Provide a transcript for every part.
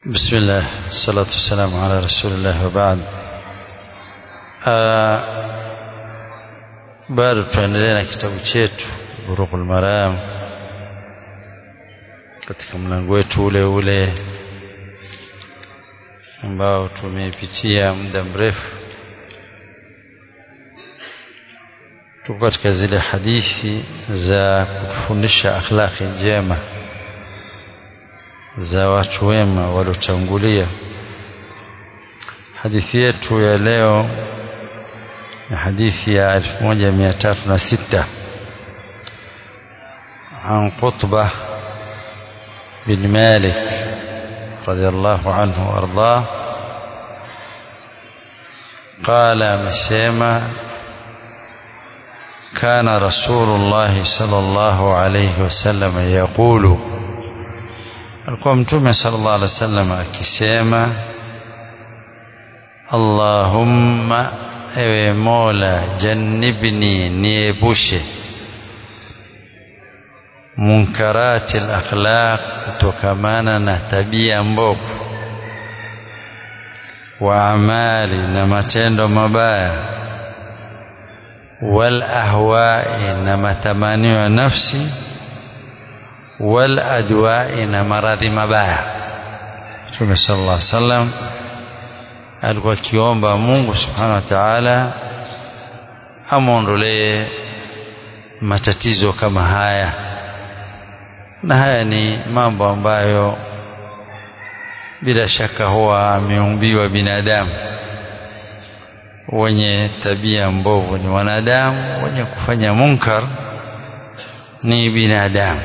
بسم الله الصلاة والسلام على رسول الله وبعد bado tuendelea na kitabu chetu Burughul Maram katika mlango wetu ule ule ambao tumeipitia muda mrefu tuko katika zile hadithi za kutufundisha akhlaqi njema za watu wema waliotangulia hadithi yetu ya leo ni hadithi ya 1306 عن قطبة بن مالك رضي الله عنه وارضاه قال مسيما كان رسول الله صلى الله عليه وسلم يقول alikuwa mtume sallallahu alaihi wasallam akisema Allahumma ewe Mola jannibni niepushe munkarati akhlaq kutokamana na tabia mbovu wa amali na matendo mabaya wal ahwai na matamanio ya nafsi wal adwai na maradhi mabaya Mtume sallallahu alaihi wasallam alikuwa akiomba Mungu subhanahu wa ta'ala amwondolee matatizo kama haya na haya ni mambo ambayo bila shaka huwa ameumbiwa binadamu wenye tabia mbovu ni wanadamu wenye kufanya munkar ni binadamu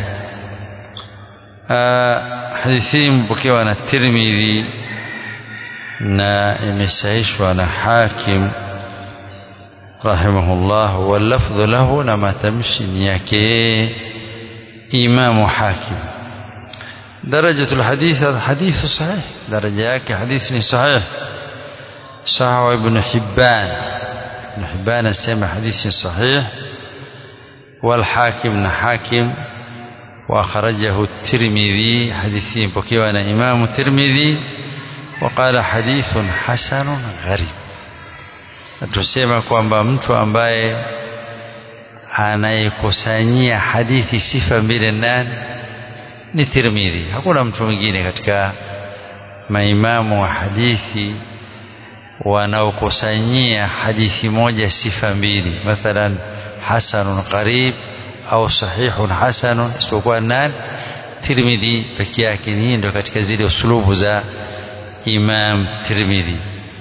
hadithi hii mpokewa na Tirmidhi na imesahihishwa na Hakim rahimahullah wallafdhu lahu na matamshi ni yake Imam Hakim درجة الحديث هذا حديث صحيح درجة yake حديث ni صحيح صححه ابن حبان ابن حبان اسمع حديث صحيح والحاكم حاكم وأخرجه الترمذي حديثين بكيوانا إمام الترمذي وقال حديث حسن غريب tusema kwamba mtu ambaye anayekusanyia hadithi sifa mbili nani ni Tirmidhi hakuna mtu mwingine katika maimamu wa hadithi wanaokusanyia hadithi moja sifa mbili mathalan hasanun qarib au sahihun hasanun isipokuwa nani Tirmidhi peke yake ni ndio katika zile usulubu za Imam Tirmidhi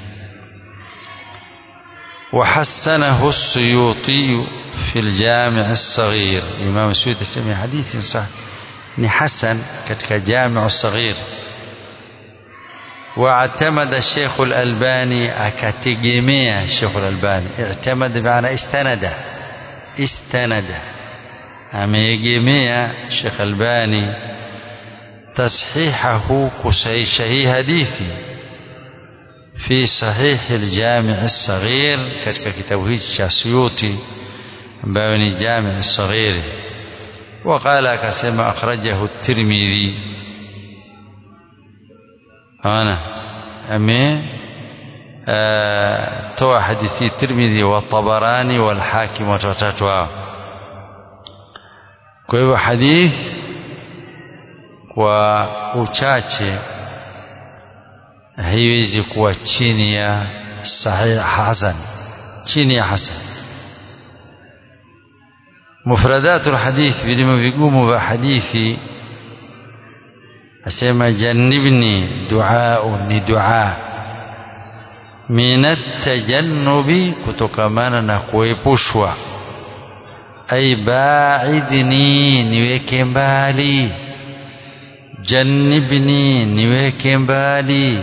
وحسنه السيوطي في الجامع الصغير إمام السيوطي سمي حديث صح حسن كتك جامع الصغير واعتمد الشيخ الألباني أكتجميع الشيخ الألباني اعتمد بمعنى استند استند ameegemea Sheikh Albani tashihahu kusahihi hadithi fi sahih al-Jami' as-Saghir katika kitabu hichi cha Suyuti ambayo ni Jami' as-Saghir وقال akasema akhrajahu at-Tirmidhi ana ame toa hadithi Tirmidhi wa Tabarani wal Hakim watatu hao kwa hivyo hadith kwa uchache haiwezi kuwa chini ya sahih hasan chini ya hasan mufradatul hadith vilimo vigumu vya hadithi asema jannibni duaa ni dua min at-tajannubi kutokamana na kuepushwa ay ba'idni niweke mbali jannibni niweke mbali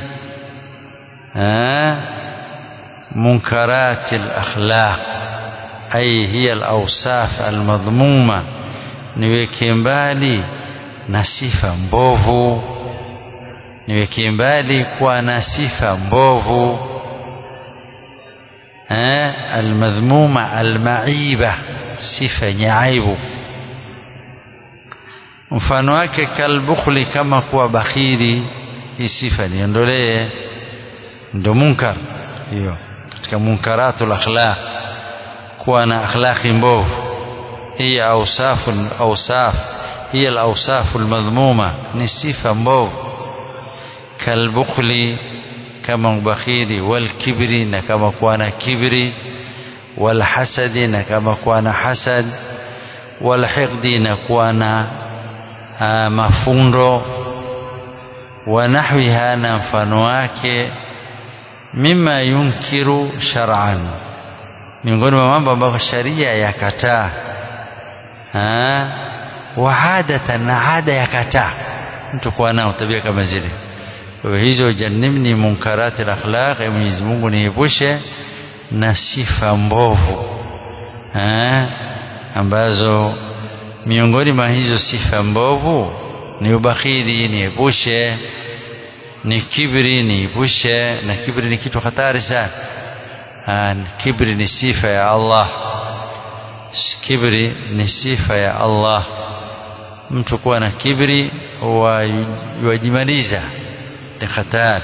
munkarat al-akhlaq ay hiya al-awsaf al-madhmuma niweke mbali na sifa mbovu niweke mbali kwa na sifa mbovu al-madhmuma al-ma'iba sifa yenye aibu mfano wake kalbukhli kama kuwa bakhili hii sifa niondolee ndo munkar hiyo katika munkaratul akhlaq kuwa na akhlaqi mbovu hii ausafu ausaf hiya alausafu almadhmuma ni sifa mbovu kalbukhli kama ubakhili walkibri na kama kuwa na kibri walhasadi na kama kuwa na hasad walhiqdi na kuwa na mafundo wa nahwiha na mfano wake mima yunkiru shar'an miongoni mwa mambo ambayo sharia yakataa wa adatan na ada yakataa mtu kuwa nao tabia kama zile kwa hizo janibni munkarati al-akhlaq ya Mwenyezi Mungu niepushe na sifa mbovu ambazo miongoni mwa hizo sifa mbovu ni ubakhili niepushe ni kibri niepushe na kibri ni kitu hatari sana kibri ni sifa ya Allah kibri ni sifa ya Allah mtu kuwa na kibri wajimaliza ni hatari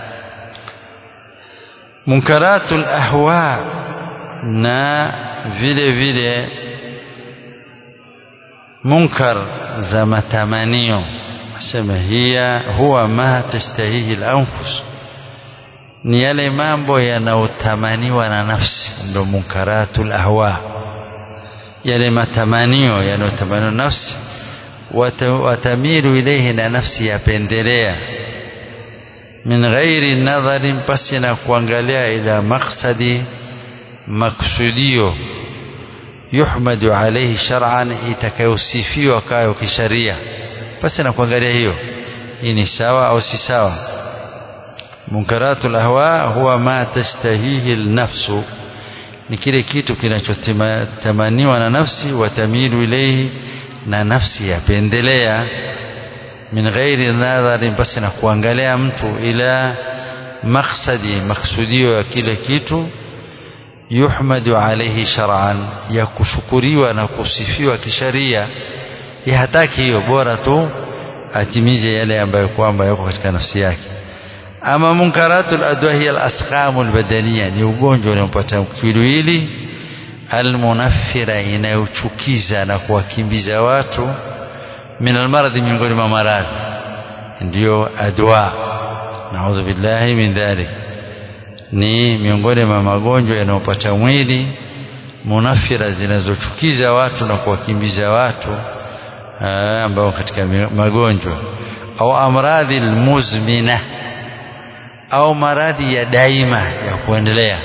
munkaratul ahwa na vile vile munkar za matamanio asema hiya huwa ma tastahihi al-anfus ni yale mambo yanayotamaniwa na nafsi ndo munkaratul ahwa yale matamanio yanayotamaniwa na nafsi watamilu ilayhi na nafsi yapendelea min ghairi nadharin pasi na kuangalia ila maksadi maksudio yuhmadu alayhi shar'an itakayosifiwa kayo kisharia pasi na kuangalia hiyo hii ni sawa au si sawa munkaratul ahwa huwa ma tastahihi alnafsu ni kile kitu kinachotamaniwa na nafsi watamilu ilayhi na nafsi yapendelea min ghairi nadharin basi na kuangalia mtu ila maksadi maksudio ya kile kitu yuhmadu alayhi shar'an ya kushukuriwa na kusifiwa kisharia ya hataki hiyo bora tu atimize yale ambayo kwamba yako katika nafsi yake ama munkaratul adwa hiya al-asqamul badaniya ni ugonjwa unaopata kiwiliwili almunaffira inayochukiza na kuwakimbiza watu min almaradhi miongoni mwa maradhi ndiyo adwa naudhu billahi min dhalik ni miongoni mwa magonjwa yanayopata mwili munafira zinazochukiza watu na kuwakimbiza watu ambao katika magonjwa au amradhi almuzmina au maradhi ya daima ya kuendelea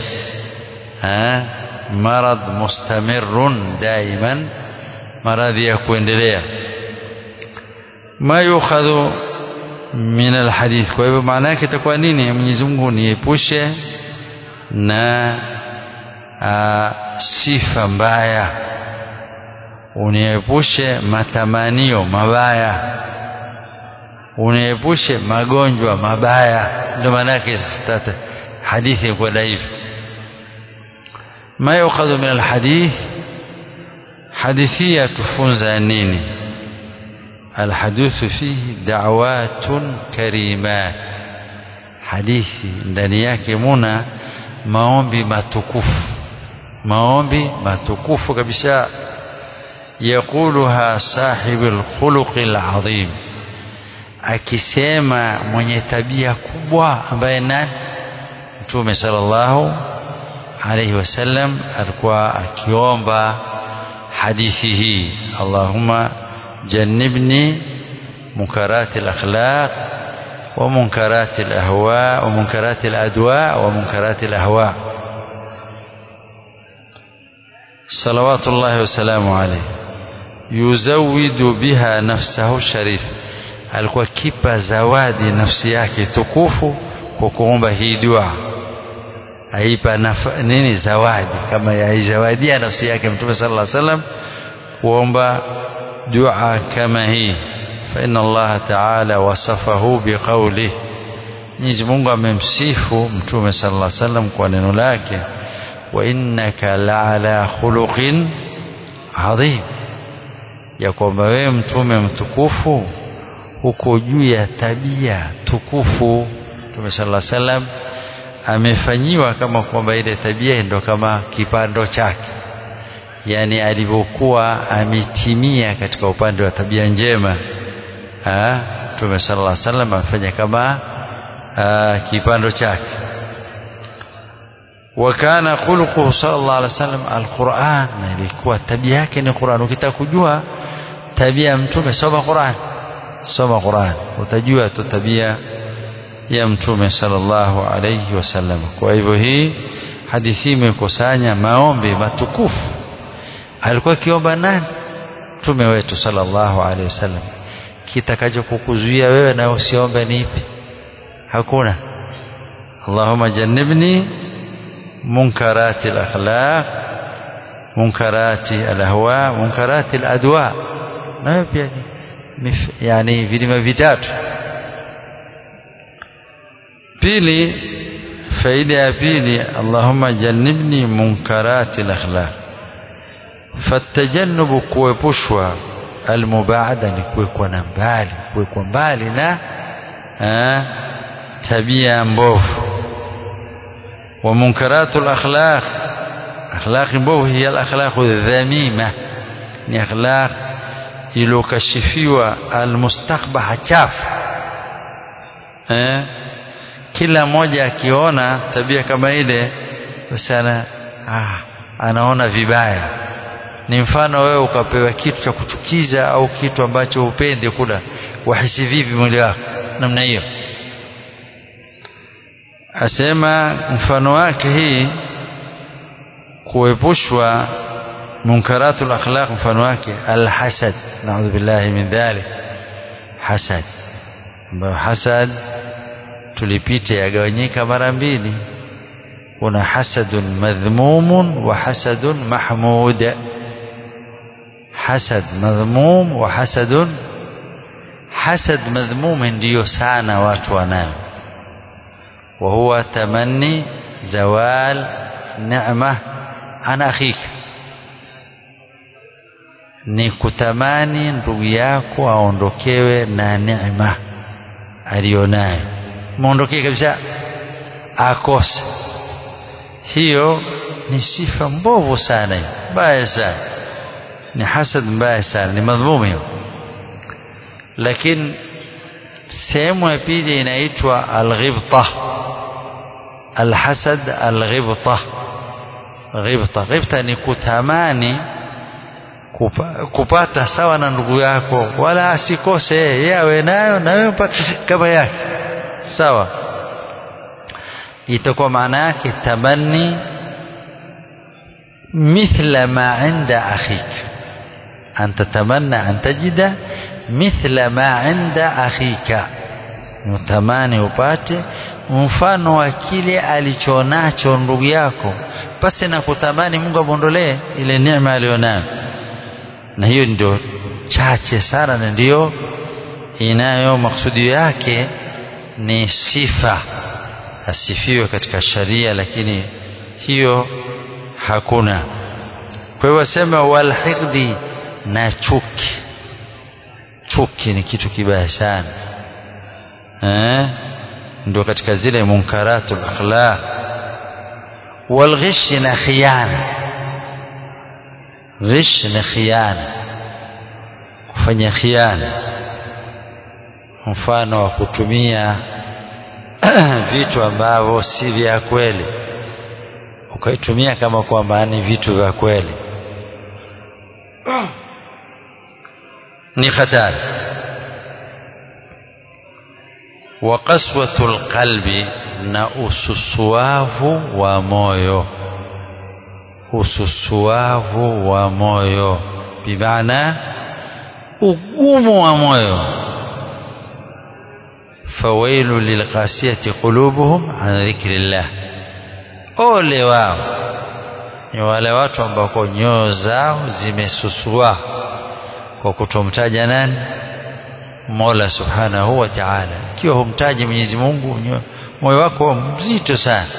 marad mustamirun daiman maradhi ya kuendelea ma yukhadhu min alhadith kwa hivyo maana yake itakuwa nini Mwenyezi Mungu niepushe na a, sifa mbaya uniepushe matamanio mabaya uniepushe magonjwa mabaya ndio maana yake tata hadithi kwa dhaifu ma yukhadhu min alhadith hadithia tufunza nini الحديث فيه دعوات كريمات hadithi ndani yake muna maombi matukufu maombi matukufu kabisa yakuluha sahibul khuluqil azim akisema mwenye tabia kubwa ambaye nani mtume sallallahu alayhi wasallam alikuwa akiomba hadithi hii Allahumma جنبني منكرات الأخلاق ومنكرات الأهواء ومنكرات الأدواء ومنكرات الأهواء صلوات الله وسلامه عليه يزود بها نفسه الشريف alikuwa kipa zawadi nafsi yake tukufu kwa kuomba hii dua aipa nini zawadi kama yaizawadia nafsi yake mtume sallallahu alaihi wasallam kuomba دعاء كما هي فإن الله تعالى وصفه بقوله Mwenyezi Mungu amemsifu Mtume sallallahu alaihi wasallam kwa neno lake wa innaka la'ala khuluqin adhim ya kwamba wewe mtume mtukufu uko juu ya tabia tukufu Mtume sallallahu alaihi wasallam amefanyiwa kama kwamba ile tabia ndio kama kipando chake yani alivyokuwa ametimia katika upande wa tabia njema Mtume sallallahu alaihi wasallam amefanya kama aa, kipando chake wakana khuluquhu sallallahu alaihi wasallam alquran na ilikuwa tabia yake ni Qur'an ukitaka kujua tabia ya mtume soma Qur'an soma Qur'an utajua tu tabia ya mtume sallallahu alayhi wasallam kwa hivyo hii hadithi imekusanya maombi matukufu alikuwa kiomba nani mtume wetu sallallahu alayhi wasallam kitakacho kukuzuia wewe na usiombe ni ipi hakuna Allahumma jannibni munkarati al-akhlaq munkarati al-ahwa munkarati al-adwa na pia yani vilima vitatu pili faida ya pili Allahumma jannibni munkarati al-akhlaq fatajannubu kuepushwa almubaada ni kuwekwa na mbali kuwekwa mbali na aa, tabia mbovu wa munkaratu al-akhlaq akhlaq mbovu hiya al-akhlaq dhamima ni akhlaq iliyokashifiwa almustakbaha chafu eh kila mmoja akiona tabia kama ile basi ana ah, anaona vibaya ni mfano wewe ukapewa kitu cha kuchukiza au kitu ambacho upende kula wahisi vipi mwili wako namna hiyo asema mfano wake hii kuepushwa munkaratul akhlaq mfano wake alhasad naudhu billahi min dhalik hasad ambayo hasad tulipita yagawanyika mara mbili kuna hasadun madhmumun wa hasadun mahmud hasad madhmum wa hasadun hasad madhmum ndiyo sana watu wanayo wa huwa tamanni zawal neema an akhika ni kutamani ndugu yako aondokewe na neema aliyonayo muondokee kabisa akose hiyo ni sifa mbovu sana mbaya sana ni hasad mbaya sana ni madhmumu hiyo lakini sehemu ya pili inaitwa alghibta alhasad alghibta ghibta ghibta ni kutamani kupa, kupata sawa na ndugu yako wala asikose yeye awe nayo na wewe upate kama yake sawa itakuwa maana yake tamanni mithla ma inda akhika an tatamanna an tajida mithla ma inda akhika utamani upate mfano wa kile alichonacho ndugu yako basi na kutamani Mungu amwondolee ile neema aliyonayo na hiyo ndio chache sana na ndio inayo maksudio yake ni sifa asifiwe katika sharia lakini hiyo hakuna kwa hiyo wasema walhiqdi na chuki chuki ni kitu kibaya sana eh ndio katika zile munkaratul akhlaq walghish na khiyana ghish na khiyana kufanya khiana mfano wa kutumia vitu ambavyo si vya kweli ukaitumia kama kwamba ni vitu vya kweli ni hatari wa qaswatul qalbi na ususuavu wa moyo ususuavu wa moyo bimaana ugumu wa moyo fawailu lilqasiyati qulubuhum an dhikrillah ole wao ni wale watu ambao nyoyo zao zimesusua kwa kutomtaja nani Mola Subhanahu wa Ta'ala ikiwa humtaji Mwenyezi Mungu moyo wako mzito sana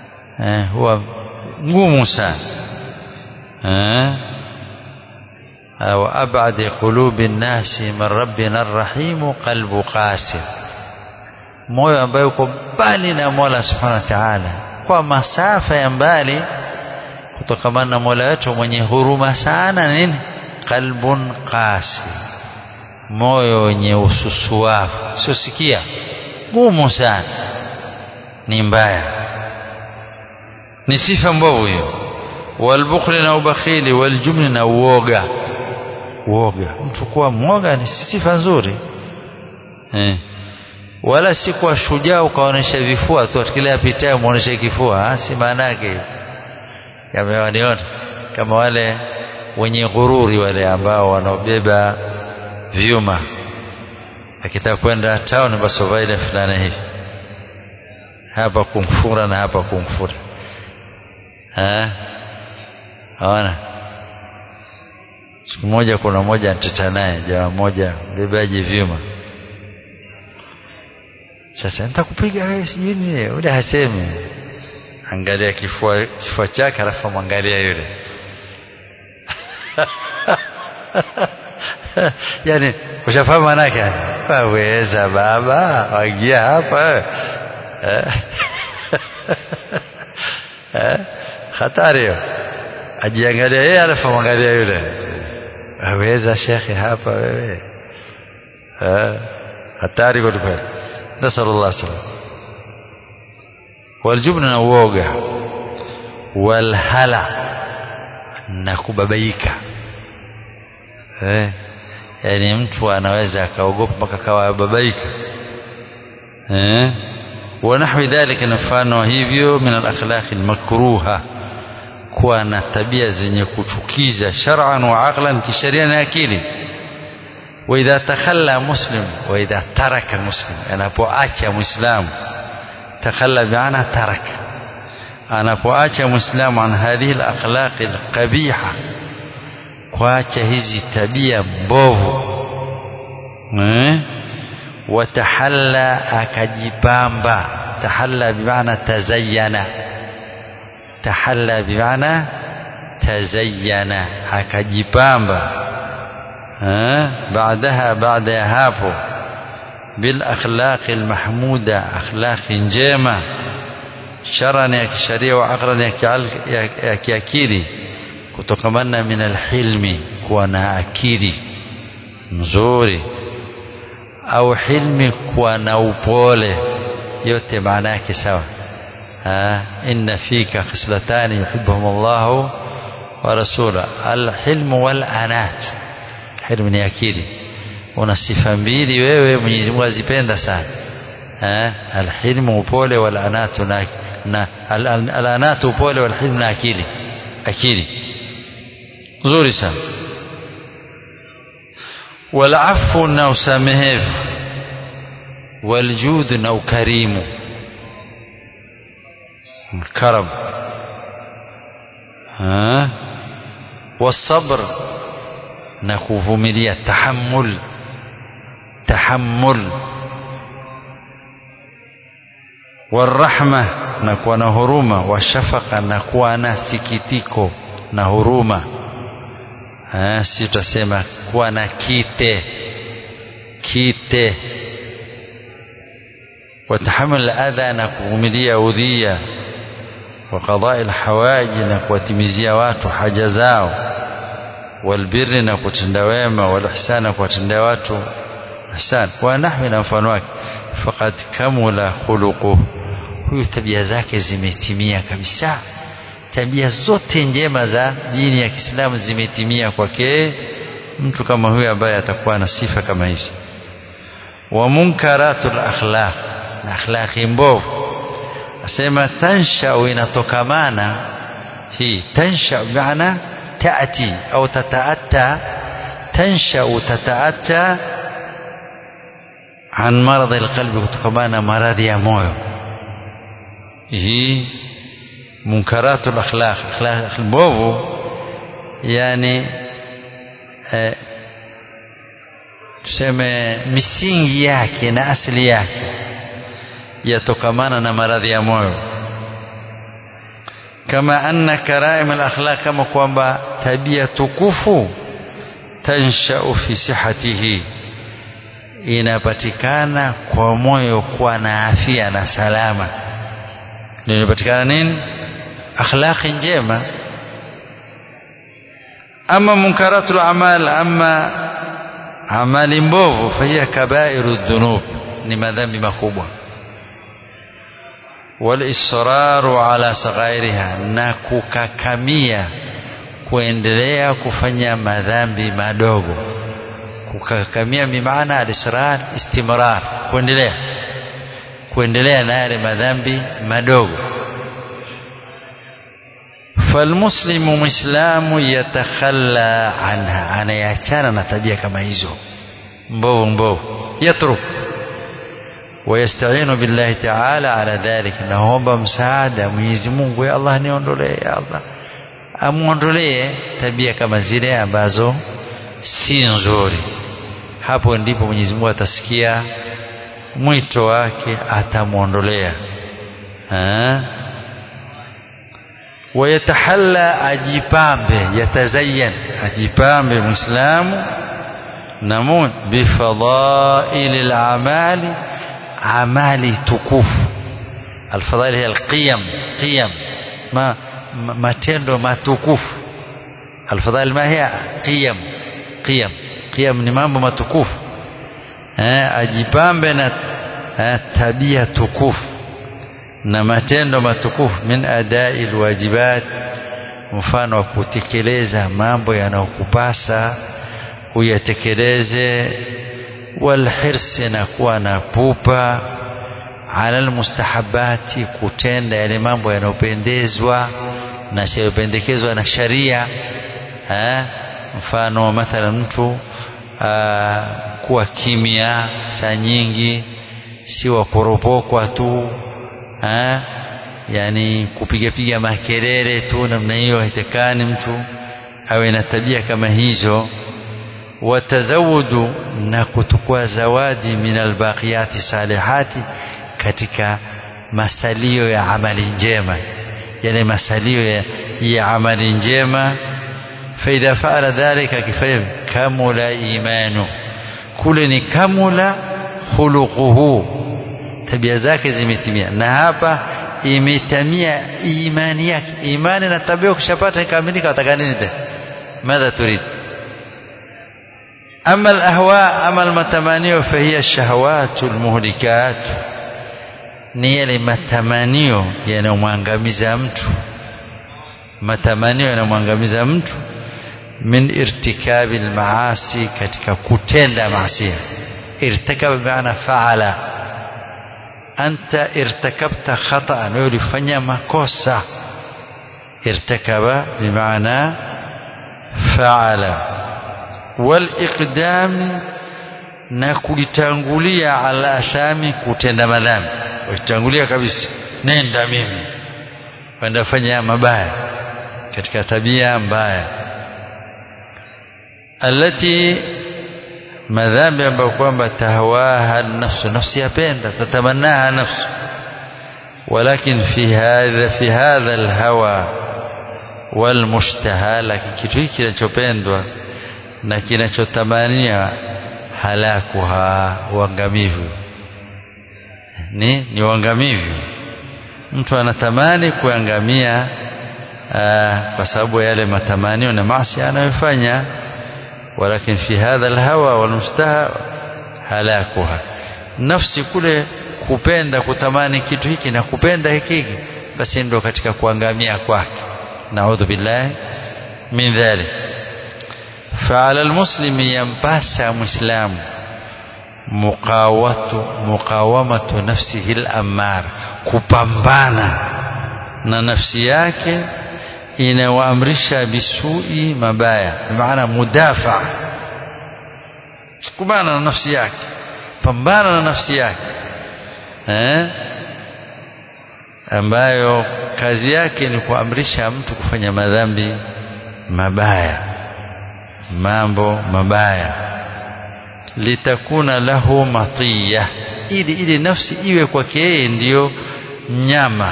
eh huwa ngumu sana eh وأبعد قلوب الناس من ربنا الرحيم قلب قاسي moyo ambayo uko mbali na Mola Subhanahu wa Ta'ala kwa masafa ya mbali kutokamana na Mola wetu mwenye huruma sana nini qalbun qasi moyo wenye ususuafu sio sikia gumu sana ni mbaya ni sifa mbovu hiyo walbukhli na ubakhili waljumli na uoga uoga mtu kuwa mwoga ni sifa nzuri eh. wala si kuwa shujaa ukaonesha vifua tu kile apitaye muoneshe kifua si maana yake yamewaniona kama wale wenye ghururi wale ambao wanaobeba vyuma akitaka kwenda town basi vaile fulana hivi hapa kumfura na hapa kumfura eh hawana siku moja kuna moja niteta naye jamaa moja bebaji vyuma sasa nitakupiga wewe sijui nini yule hasemi angalia kifua kifua chake alafu mwangalia yule yani ushafahamu manake waweza baba waingia hapa hatari hiyo ajiangalia yeye alafu mwangalia yule waweza shekhe hapa wewe hatari kweli kweli nasallallahu alaihi wasallam waljubna na uoga walhala na kubabaika eh yani mtu anaweza akaogopa mpaka kawa babaika eh ونحو ذلك نفانو hivyo min al-akhlaq al-makruha kuwa na tabia zenye kuchukiza shar'an wa aqlan kisheria na akili wa idha takhalla muslim wa idha taraka muslim anapoacha muislamu takhalla bi'ana taraka anapoacha muislamu an hadhihi al-akhlaq al-qabiha kuacha hizi tabia mbovu eh watahalla akajipamba tahalla bimaana tazayyana tahalla bimaana tazayyana akajipamba baadaha baada ya hapo bil akhlaqi al mahmuda akhlaqi njema sharan ya kisharia wa aqran ya kiakili kutokamana min alhilmi kuwa na akili nzuri au hilmi kuwa na upole yote maana yake sawa inna fika khislatani yuhibbuhum Allah wa rasula alhilm wal anat hilmu ni akili una sifa mbili wewe Mwenyezi Mungu azipenda sana alhilmu upole wal anat na, na al anat upole wal hilmu na akili akili nzuri sana walafu na usamehevu waljud na ukarimu karam والصبر na kuvumilia tahammul tahammul warahma na kuwa na huruma washafaka na kuwa na sikitiko na huruma si tutasema kuwa na kite kite watahamul adha na kuvumilia udhia wa qadai alhawaji na kuwatimizia watu haja zao walbirri na kutenda wema walihsan na kuwatendea watu ihsan wa nahwi na mfano wake faqad kamula khuluquhu huyu tabia zake zimetimia kabisa tabia zote njema za dini ya Kiislamu zimetimia kwake mtu kama huyu ambaye atakuwa na sifa kama hizi wa munkaratul akhlaq na akhlaqi mbovu asema tansha inatokamana hii tansha maana taati au tataatta tansha tataatta an maradhi alqalbi kutokamana maradhi ya moyo hii munkaratu akhlaq akhlaq mbovu yani eh, tuseme misingi yake na asili yake yatokamana na maradhi ya moyo kama anna karaim alakhlaq kama kwamba tabia tukufu tanshau fi sihatihi inapatikana kwa moyo kuwa na afya na salama ndio inapatikana nini akhlaqi njema ama munkaratul amal ama amali mbovu fahiya kabairu dhunub ni madhambi makubwa walisraru ala saghairiha na kukakamia kuendelea kufanya madhambi madogo kukakamia bimaana alisrar istimrar kuendelea kuendelea na yale madhambi madogo falmuslimu mwislamu yatakhalla anha anayachana na tabia kama hizo mbovu mbovu yatruk ويستعين بالله تعالى على ذلك naomba msaada Mwenyezi Mungu ya Allah niondolee ya Allah amuondolee tabia kama zile ambazo si nzuri hapo ndipo Mwenyezi Mungu atasikia mwito wake atamuondolea wayatahalla ajipambe yatazayyan ajipambe muislamu namun bifadaili lamali amali tukufu alfadhaili hiya alqiyam qiyam ma matendo matukufu alfadhaili ma hiya qiyam qiyam qiyam ni mambo matukufu eh, ajipambe na eh, tabia tukufu na matendo matukufu min adai alwajibat mfano wa kutekeleza mambo yanayokupasa uyatekeleze walhirsi na kuwa na pupa ala almustahabati kutenda yale mambo yanayopendezwa na yanayopendekezwa na sharia eh, mfano mathalan mtu aa, kuwa kimya saa nyingi si wa kuropokwa tu ha? yani kupigapiga makelele tu namna hiyo haitakani mtu awe na tabia kama hizo watazawudu na kutukua zawadi min albaqiyati salihati katika masalio ya amali njema yale masalio ya, ya amali njema faidha faala dhalika kifanya kamula imanu kule ni kamula khuluquhu tabia zake zimetimia na hapa imetamia imani yake imani na tabia ukishapata ikamilika wataka nini tena madha turid ama alahwa ama almatamanio fahiya shahawatu almuhlikat ni yale matamanio yanayomwangamiza mtu matamanio yanayomwangamiza mtu min irtikabi almaasi katika kutenda maasi irtakaba bimaana faala anta irtakabta khata'an wewe ulifanya makosa irtakaba bimaana faala waliqdami na kulitangulia ala athami kutenda madhambi ulitangulia kabisa nenda mimi kwenda fanya mabaya katika tabia mbaya alati madhambi ambayo kwamba tahwaha nafsu nafsi yapenda tatamanaha nafsu walakin fi hadha fi hadha alhawa walmushtaha lakini kitu hiki kinachopendwa na kinachotamania halakuha uangamivu ni ni uangamivu mtu anatamani kuangamia kwa sababu yale matamanio na maasi anayofanya ولكن في هذا الهوى والمشتهى هلاكها nafsi kule kupenda kutamani kitu hiki na kupenda hiki basi ndo katika kuangamia kwake naudhu billahi min dhalik فعلى المسلم ينباسا مسلم مقاومة مقاومة نفسه الأمار kupambana na nafsi yake inawaamrisha bisui mabaya maana mudafa kubana na nafsi yake pambana na nafsi yake eh? ambayo kazi yake ni kuamrisha mtu kufanya madhambi mabaya mambo mabaya litakuna lahu matiya ili ili nafsi iwe kwake yeye ndiyo mnyama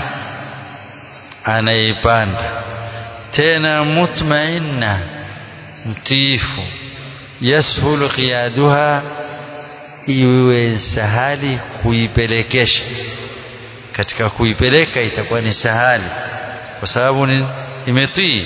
anayeipanda tena mutmainna mtiifu yashulu qiyaduha iwe sahali kuipelekesha katika kuipeleka itakuwa ni sahali kwa sababu ni imetii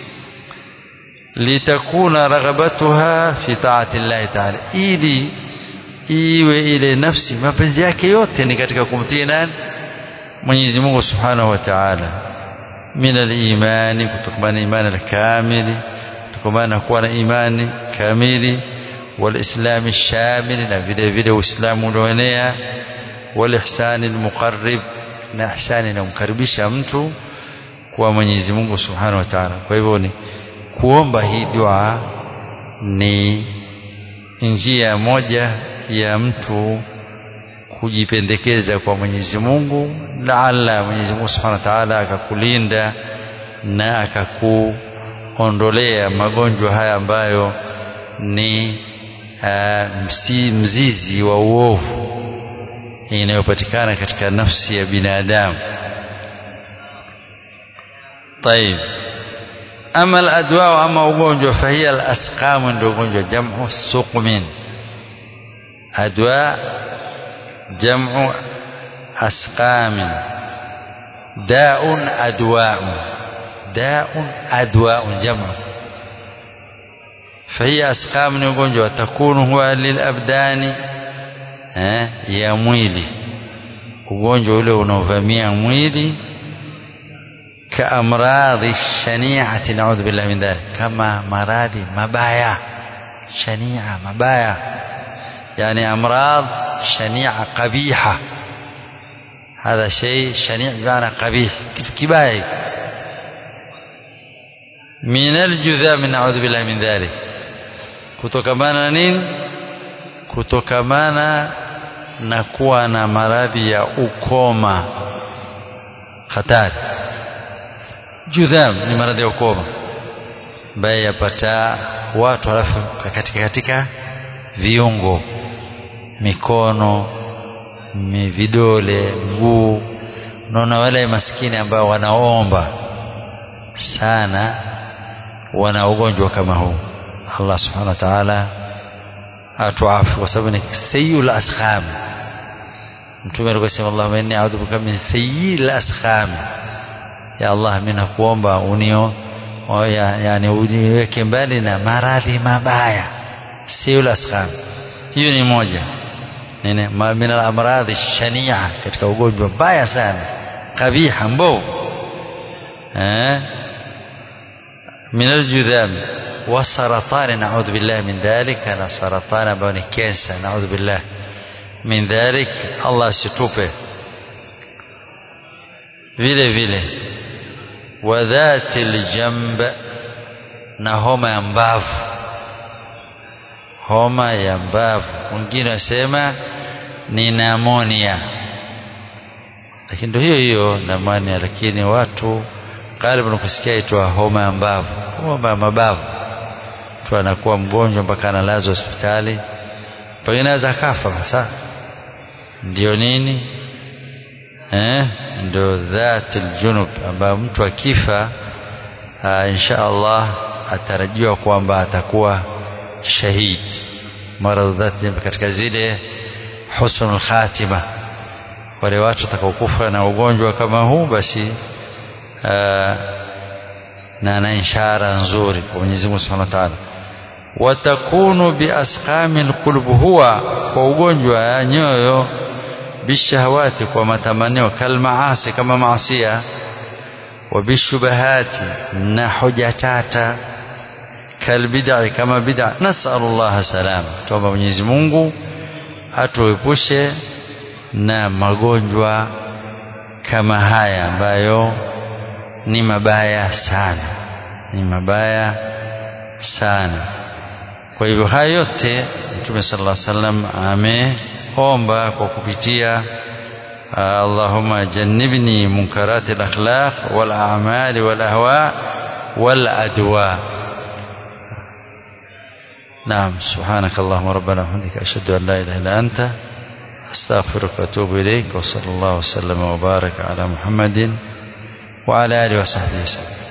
litakuna raghabatuha fi taati llahi taala ili iwe ile nafsi mapenzi yake yote ni katika kumtii nani Mwenyezi Mungu Subhanahu wa Ta'ala min al-imani kutokana imani al-kamili kutokana kuwa na imani kamili wal-islam shamil na vile vile uislamu ulioenea wal-ihsan al-muqarrib na ihsani inamkaribisha mtu kwa Mwenyezi Mungu Subhanahu wa Ta'ala kwa hivyo ni kuomba hii dua ni njia moja ya mtu kujipendekeza kwa Mwenyezi Mungu laala Mwenyezi Mungu Subhanahu wa Ta'ala akakulinda na akakuondolea magonjwa haya ambayo ni uh, msi, mzizi wa uovu inayopatikana katika nafsi ya binadamu طيب أما الأدواء أما ugonjwa فهي الأسقام ndio ugonjwa jamu suqmin أدواء جمع أسقام داء أدواء داء أدواء جمع فهي أسقام نيغونجو تكون هو للأبدان ya mwili ugonjwa ule unaovamia mwili kaamradhi shaniati naudhu billahi min dhalik kama maradhi mabaya shania mabaya yani amradh شنيعة قبيحة هذا شيء شنيع بمعنى قبيح كباية من الجذام نعوذ بالله من ذلك kutokamana nini kutokamana na kuwa na maradhi ya ukoma hatari judham ni maradhi ya ukoma ambaye yapata watu halafu katika katika viungo mikono vidole mguu unaona wale maskini ambao wanaomba sana wana ugonjwa kama huu Allah subhanahu wa ta'ala atuafu kwa sababu ni sayyul askham mtume alikuwa sema Allahumma inni a'udhu bika min sayyil askham ya Allah mimi nakuomba unio ya, yani uniweke mbali na maradhi mabaya sayyul askham hiyo ni moja nini min al-amradhi shania katika ugonjwa mbaya sana kabiha mbovu eh min al-judham wa saratan na'udhu billahi min dhalik na saratan ambao ni kansa na'udhu billah min dhalik Allah situpe vile vile wa dhatil jamb na homa ya mbavu homa ya mbavu wengine wasema ni namonia lakini ndio hiyo hiyo namonia lakini watu karibu kusikia itwa homa ya mbavu homa ya mabavu mtu anakuwa mgonjwa mpaka analazwa hospitali pengine anaweza kafa sasa ndio nini eh ndio dhatil junub ambayo mtu akifa insha Allah atarajiwa kwamba atakuwa shahid maradhi dhati katika zile husnul khatima wale watu watakaokufa na ugonjwa kama huu basi na na ishara nzuri kwa Mwenyezi Mungu Subhanahu wa Ta'ala watakunu biasqamil qulub huwa kwa ugonjwa ya nyoyo bishahawati kwa matamanio kalmaasi kama maasia wa bishubahati na hoja tata kalbid'a kama bid'a nas'alullah salama tuomba Mwenyezi Mungu atuepushe na magonjwa kama haya ambayo ni mabaya sana ni mabaya sana kwa hivyo haya yote Mtume sallallahu alaihi wasallam ameomba kwa kupitia Allahumma jannibni munkarati al-akhlaq wal a'mali wal ahwa wal adwa نعم سبحانك اللهم ربنا وبحمدك أشهد أن لا إله إلا أنت أستغفرك وأتوب إليك وصلى الله وسلم وبارك على محمد وعلى آله وصحبه وسلم